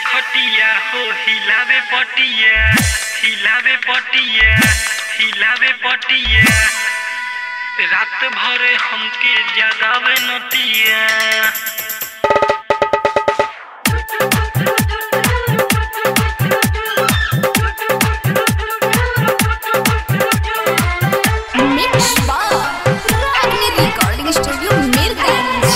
खटिया हो हिलावे पटिया हिलावे पटिया हिलावे पटिया रात भर हमके जगावे नतिया Mix Bar Ragni Recording Studio Mirganj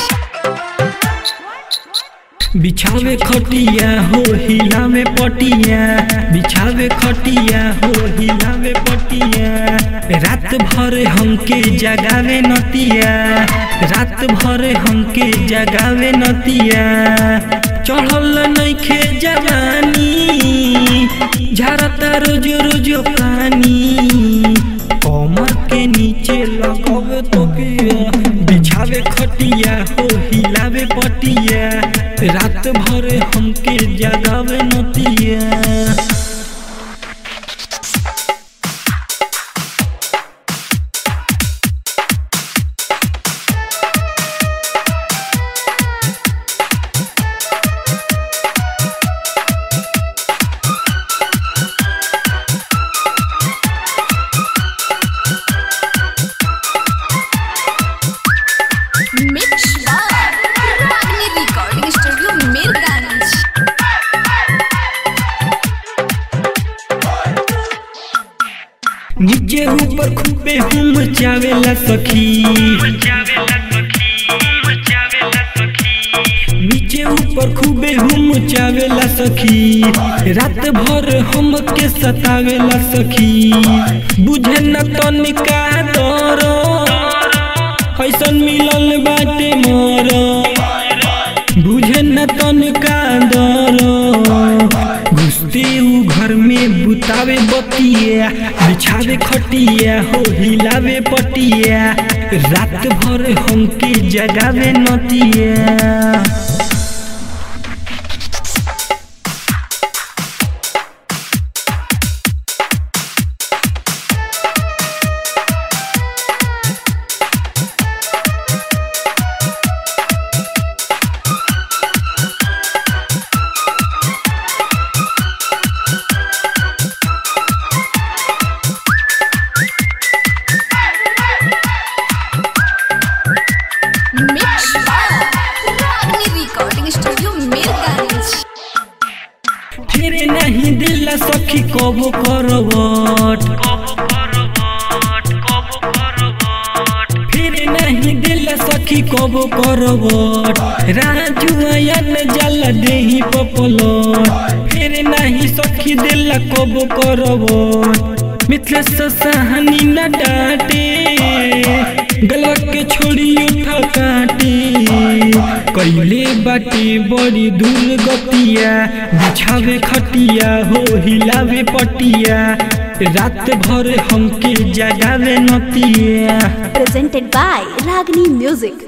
बिछावे खटिया हो हिलावे पटिया बिछावे खटिया हो हिलावे पटिया रात भर हमके जगावे नतिया रात भर हमके जगावे नतिया चढ़ल नइखे जवानी झारता रोज रोज पानी कमर के नीचे लगावे तो पिया बिछावे खटिया हो हिलावे पटिया रात भर हमके जगावे नतिया Mix Bar Ragni Recording Studio Mirganj नीचे ऊपर खूबे हम चावेला सखी मचावेला सखी मचावेला सखी नीचे ऊपर खूबे हम चावेला सखी रात भर हमके सतावेला सखी बुझे न तनिका दर ऐसन मिलल बाटे मोर बुझे न तनिका दर घुसते उ घर में बुतावे बतिया बिछावे खटिया हो हिलावे पटिया रात भर हमके जगावे नतिया Mix Bar Ragni Recording Studio Mirganj फेरे नहीं दिला सखी कबो करवट कबो करवट कबो करवट फेरे नहीं दिला सखी कबो करवट राजू आयन जल देही पपलट फेरे नहीं सखी दिला कबो करवट मिथिला सहानी न डांटे गला के छोड़ी उठा काटे कैले बाटे बड़ी दूर गतिया बिछावे खटिया हो हिलावे पटिया रात भर हमके जगावे नतिया Presented by Ragni Music